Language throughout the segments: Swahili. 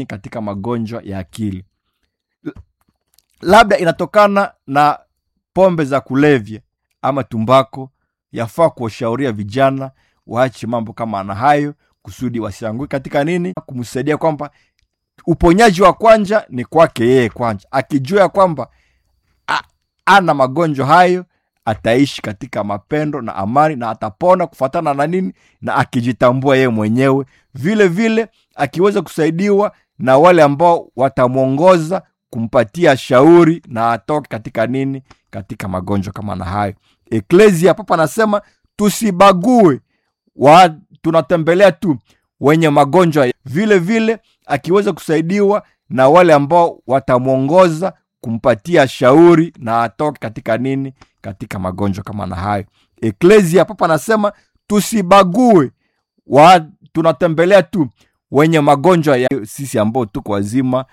katika magonjwa ya akili labda inatokana na pombe za kulevya ama tumbako yafaa kuwashauria vijana waache mambo kama na hayo kusudi wasiangue katika nini kumsaidia kwamba uponyaji wa kwanja ni kwake yeye kwanja akijua ya kwamba a- ana magonjwa hayo ataishi katika mapendo na amani na atapona kufatana na nini na akijitambua yeye mwenyewe vile vile akiweza kusaidiwa na wale ambao watamwongoza kumpatia shauri na atoke katika nini katika magonjwa kama na hayo eklesia papa anasema tusibague wa, tunatembelea tu wenye magonjwa ya- vile vile akiweza kusaidiwa na wale ambao watamwongoza kumpatia shauri na atoke katika nini katika magonjwa kama na hayo eklesia papa anasema tusibague wa, tunatembelea tu wenye magonjwa ya sisi ambao tuko wazima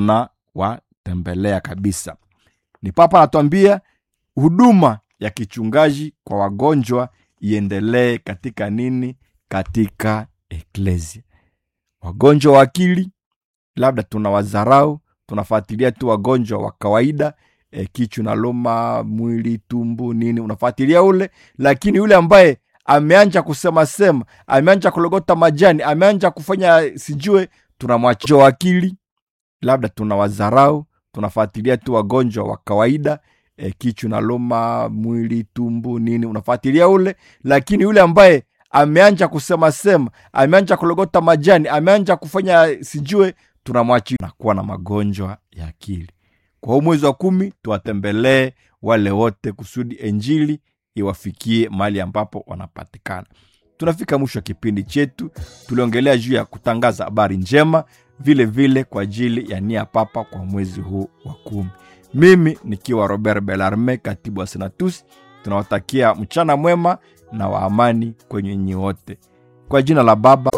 tunawatembelea kabisa ni papa anatuambia huduma ya kichungaji kwa wagonjwa iendelee katika nini katika eklesia wagonjwa wa akili labda tuna wazarau tunafuatilia tu wagonjwa wa kawaida e, kichwa na loma mwili tumbu nini unafuatilia ule lakini yule ambaye ameanja kusema sema ameanja kulogota majani ameanja kufanya sijue tunamwacha wa akili labda tuna wazarau tunafuatilia tu wagonjwa wa kawaida e, kichwa na loma mwili tumbu nini unafuatilia ule lakini yule ambaye ameanja kusema sema ameanja kulogota majani ameanja kufanya sijue tunamwachi na kuwa na magonjwa ya akili kwa huu mwezi wa kumi tuwatembelee wale wote kusudi enjili iwafikie mahali ambapo wanapatikana tunafika mwisho wa kipindi chetu tuliongelea juu ya kutangaza habari njema vile vile kwa ajili ya nia papa kwa mwezi huu wa kumi mimi nikiwa robert belarme katibu wa senatus tunawatakia mchana mwema na wa amani kwenye nyi wote kwa jina la baba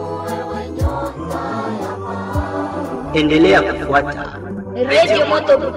endelea kufuata Radio Moto